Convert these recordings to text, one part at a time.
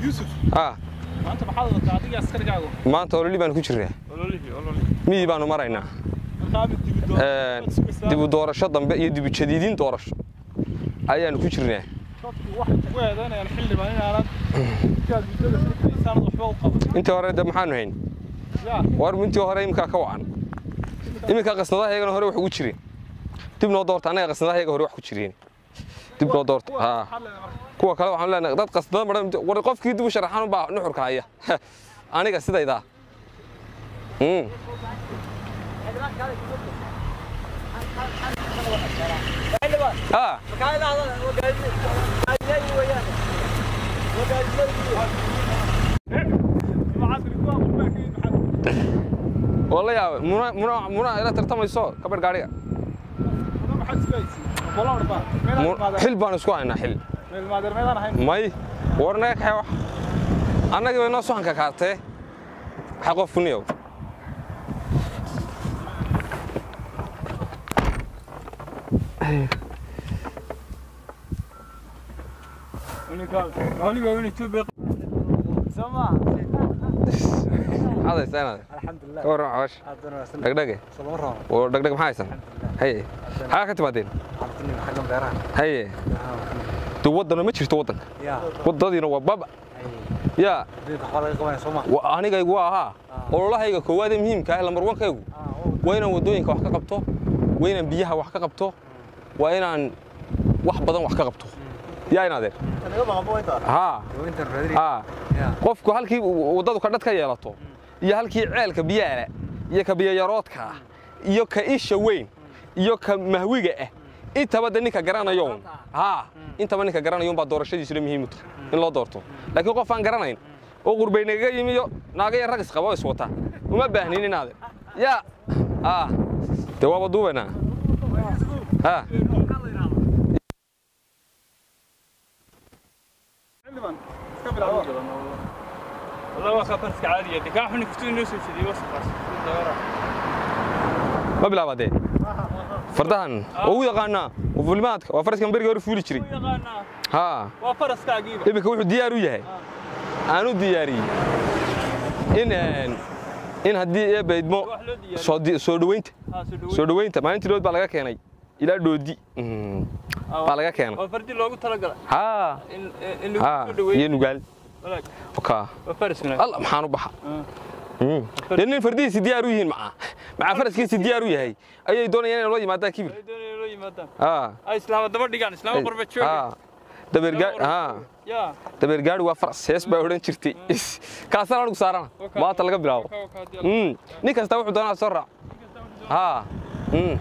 yuusuf ah maanta maxaad wadataa adiga askarigaagu maanta ololi baan ku jirnaa ololihii ololi miyii baanu maraynaa markaami dibi Een, dibu doorasho dambe iyo dibu jadiidin doorasho ayaanu ku jirnaa dadku waxay kugu eedaynayaan xildhibaan inaanad markaad muddada fikiraysaanad waxba u qaban intii hore de maxaanu hayn yaa war intii hore iminkaa ka wacan iminka qasnadahayagana hore wax ugu jireen dib noo doorta annaga qasnadahayaga hore wax ku jireen dib noo doorta haa maxaad leedahay marka kuwa kale waxaan leenahay dad qasnada maran war qofkii dib u sharaxan baa nuxurka haya aniga sidaydaa Mm. Ah, maxaad ku aqoonbaakeed maxaad waa la yaabay muna muna muna ila tartamayso kabadh gaadhiga mudan maxaad isgaaysi bolar baa Mu- meelaan maadeer xil baan isku haynaa xil meel maadeer meelaan ahayn may war naga kaxee wax annagii bay noo soxanka kaartee waxaa qof kuniyow waliba in Ethiopia sama hadaysa inaad alxamdulilah ka warran xawash haddana waa san dhegdhege salama rabo oo dhegdheg maxaa haysan haye xagaa ka timaadeen cabdini xaggan beeraha haye de waddana ma jirto waddanka yaa waddadiina waa baba yaa adduunka waxbaa laga qabanaya soo ma wa- anigaygu waa ahaa ololahayga koowaad ee muhiimka ah lambar wankaygu waa inaan waddooyinka wax ka qabto waa inaan biyaha wax ka qabto waa inaan wax badan wax ka qabto yaa inaadeer haa intan raadini haa yaa qofku halkii waddadu ka dhad ka yeelato iyo halkii ceelka biyaala iyo ka biyayaroodka ah iyo ka isha weyn iyo ka mahwiga ah intaba de ninka garanayo haa intaba ninka garanayo baa doorashadiisuna muhiim u tahay in loo doorto laakiin qof aan garanayn oo qurbay nagaga yimi iyo naaga iyo rag isqaba oo iswata uma baahnin inaade yaa haa dee waaba duubaynaa haa xildhibaan iska bilaabo والله waa kafarska caadiga digaa xuni kaftu inoo soo jeediyay wasaqaas ma bilaabadee fardahan oo u yaqaanaa waa fulimaadka waa faraskan beriga hore fuuli jiray yaqaanaa haa waa faraskaagiiba iminka wuxuu diyaar u yahay aan u diyaariyey in een, in haddii eebba idmo wax loo diyaariyey soo di- soo dhoweynta haa soo dhaweey soo dhoweynta maalintii dhood baa laga keenay ilaa dhoodi Mm, baa laga keenay waa fardi loogu talagalay haa in in lagu haa soo dhaweeyo iyo nugaal walaal okaa waa faraskuna alla maxaan u baxa Mm. dee nin fardihiisi diyaar u yihiin macaa macaa faraskiisi diyaar u yahay ayay doonayaan inay loo yimaadaan kibir ay doonayaan loo yimaadaan haa ay islaama daba dhigaan islaama qurba jooga haa dabeergaa haa yaa dabeer gaari waa faras hees baa odhan jirtay kaasaan anigu saarana maanta laga bilaabo Ka- ka- ka- Mm, nin kasta wuxuu doonaa soo raac haa mm.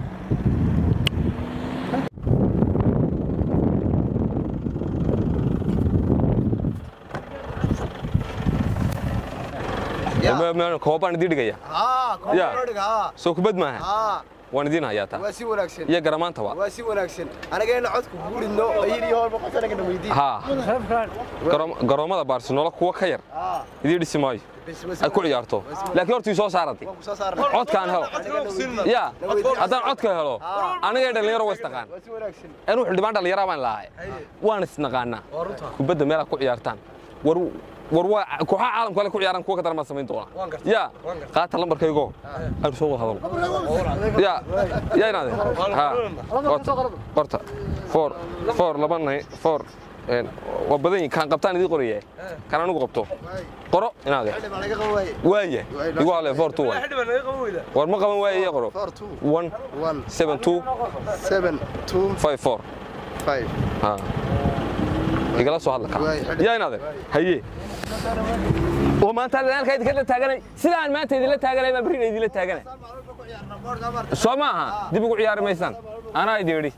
Ma- ma- koobaan idin dhigaya haa Ya. koobadhiga haa soo kubad maaha haa waan idin hayaa taa waa si wanaagsan iyo garamaantaba waa si wanaagsan anagayna codku guurino ayidii hor boqol sanagana weydii haa Garoom- garoommada baarsinoola kuwa ka yar haa idii dhisi maayo bes waa si ay ku ciyaarto laakiin hortii soo saarantay waan ku soo saarnay codkaan helo ya haddaan codka helo anigay dhallinyaro waa isnaqaan waa si wanaagsan anuu xildhibaan dhallinyara baan lahay waan isnaqaanaa kubadda meelaad ku ciyaartaan war war waa kooxaha caalamka kale ku ciyaaraan kuwa ka daran baan samayn doonaa ya qaata lambarkaygo aynu soo wada hadalno ya ya inaade ha qorta qorta four four laba nine four een, waa badan yihin kaan qabtaan idii qoraya kaan anigu qabto qoro inaade xilli baa laga qaban waaye waaya igu hale four two one war ma qaban waaye iyo qoro four two one one seven two seven two five four five ha igala soo hadla kaa Waay, xidhi. yaa inaade haye oo maanta halka idinka taaganay sidaan maanta idinla taaganay baan berrina idinla taaganay soo maaha dib ugu ciyaari maysaan anaa idin idhi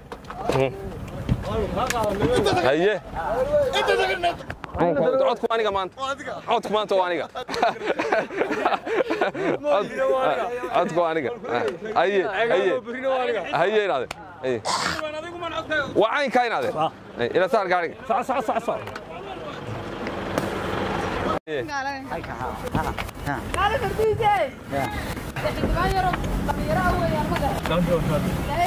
haye codku aniga maanta codku maanta waa aniga Cod- codku waa aniga haye haye haye inaade haye waa caynkaa inaade ila saar gaariga Kale fardiise. Xildhibaan yaro dhalinyaro ah weeyaan ma garan.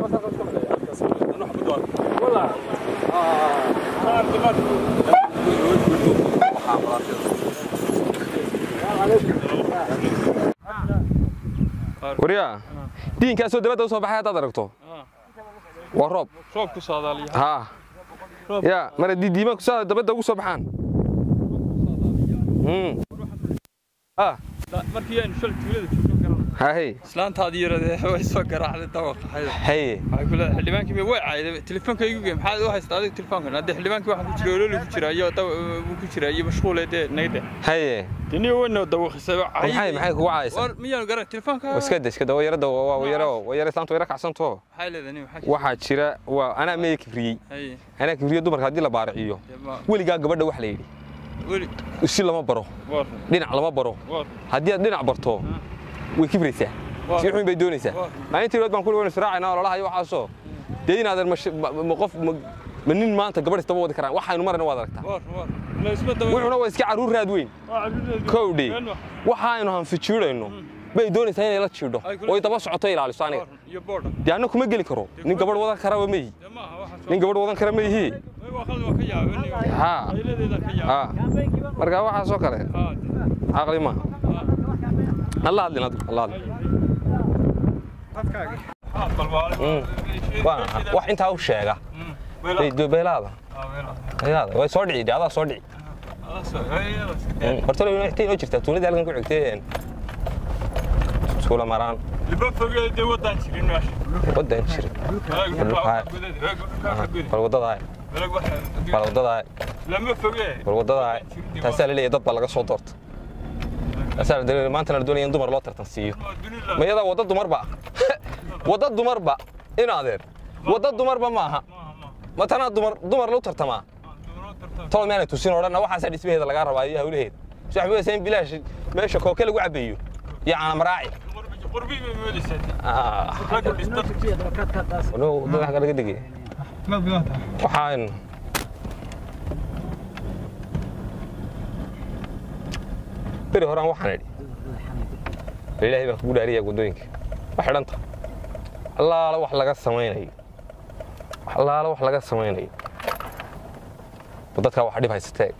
waryaa diinkaasoo dabadda u soo baxay haddaad aragto waa roob roob ku saadaaliya haa ya mara didiima kusaa dabadda ugu soo baxaan Mm. ah markii aynu shal tuulada joogno garan hahay islaantaadii yaradee way soo garaacday dawaqa xayda haye waxay ku leedahay xildhibaankii bay way caayday telefoonka igu gey maxaad u haystaa adiga telefoonkan haddii xildhibaankii waxaan ku jira ololi ku jira iyo daw uu ku jira iyo mashquule dee naga dheh haye dini weyna dawaqisay maxay maxay kugu caaysaa war miyaanu garan telefoonka iska da iska da waa yarada waa waa yaro waa yaro islaanta yaro kacsanto maxay leedahay nin maxaa waxaa jira waa anaa meey kibriyey haye anaa kibriye dumarka haddii la baariciyo dee ma weligaa gabadha wax la yidhi weli si lama baro war dhinac lama baro war haddii aad dhinac barto way kibraysaa si xun bay doonaysaa Waa. maalintii rood baan ku waynu israacayna ololaha iyo waxaasoo dee inaadan mash- ma- ma qof ma ma nin maanta gabadh istaba wadi karaan waxaynu marayna waad aragtaa war war la isma dawa wuxuuna waa iska carruur raad weyn kowdhi waxaaynu hanfijiidhayno bay doonaysaa inay la jiidho Ay, kula- oy daba socoto ilaaliso aniga iyo boodha dee anna kuma geli karo nin gabadh wadan karaba ma yihi dee maaha waxaas nin gabadh wadan kara ma yihi waa qalad waa ka yaabay haa ayladeedaan ka yaabay haa marka waxaasoo kale haa caqli maaha alla hadlin adigu alla hadlin haa balbaale Mm. waa wax intaa u sheega Hey, dee beelaada beelaada way soo dhici dee adaa soo dhici Mm, horta la inoo inoo jirtaa tuuladii halkan ku xigtay suula maraan liba fogee dee wadaan jirin meesha wadan jira bal wadadaay bal wadadaay lama fogee bal wadadaay taasaa la leeyahay dad baa laga soo doorta taasaa la doonaya maanta la doonaya in dumar loo tartan siiyo ma iyadaa wadda dumarba wadda dumarba in adeer wadda dumarba ma aha ma tanaa dumar dumar lagu tartamaa tolo meanay tusin oo dhanna waxaasaa dhismaheeda lagaa rabaa iyo hawlaheeda so waxba weysaa in bilaash meesha kooke lagu cabeeyo iyo caana maraaci qurbi bay moodaysaa Ah, ragga dhista no, dad wax laga dhigay waxaan beri horaan waxaan idhi bal ilaahay baan kugu dhaariyaa waddooyinka wax xidhanta allaala wax laga samaynayo wax allaala wax laga samaynayo dadkaa wax dhib haysatee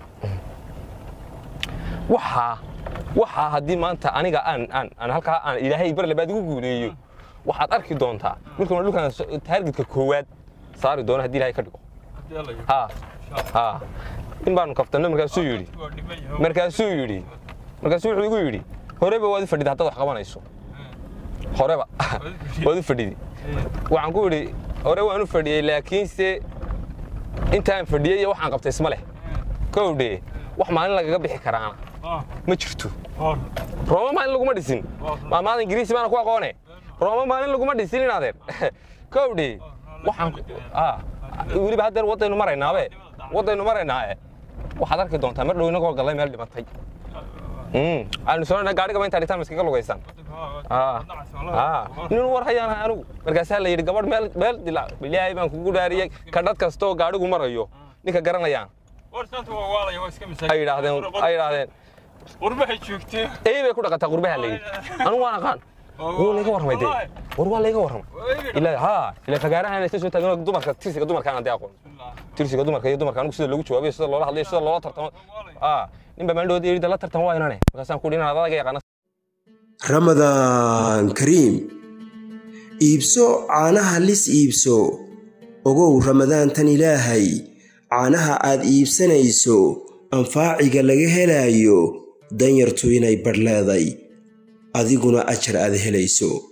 waxaa waxaa haddii maanta aniga aan aan aan halkaa aan ilaahay bar labaad igu guuleeyo waxaad arki doontaa markuuna dhulkan so- taargetka koowaad saari doono haddii ilaahay ka dhigo ha ha in baanu kaftanno markaasuu yidhi markaasuu yidhi markaasuu wuxuu igu yidhi horeba waad u fadhida haddaad wax qabanayso horeba waad u fadhidi waxaan ku yidhi hore waan u fadhiyey laakiinse intaan fadhiyey iyo waxaan qabtay isma leh kowdhe wax maalin lagaga bixi karaana ma jirto rooma maalin laguma dhisin maamaada ingiriisi baana ku aqoone rooma maalin laguma dhisin in adeer kowdhe waxaan ah, weliba haddeer waddaynu maraynaabe waddaynu maraynaae waxaad arki doontaa mar dhow inagoo gallay meel dhimatay Mm, aanu soo gaadhigaba intaa dhitaan miskaga lugaysan Ah, ah, nin war hayaan ahay anigu markaasaa la yidhi gabadh meel meel dila ilaahay baan kugu dhaariyey ka dhad kastoo gaadhigu marayo ninka garanayaan ay yidhaahdeen ay yidhaahdeen qurbahay joogtee ey bay ku dhaqataa qurbaha la yidhi anigu waan aqaan wuu layga warramay dee war waa layga warramay ilaa haa ilaa fagaarahan aysan soo taagan dumarka tirsiga dumarkaan aan dee aqoon tirsiga dumarka iyo dumarka anigu sida loogu jawaabayo sida loola hadlayo sida loola tartamo ah nin baa maalin dhawood yidhi la tartan waa inane markaasaan ku yidhi inaad adaga yaqaana ramadaan kariim iibso caanaha lis iibso ogow ramadaantan ilaahay caanaha aad iibsanayso anfaaciga laga helaayo danyartu inay badh leeday adiguna ajar aad helayso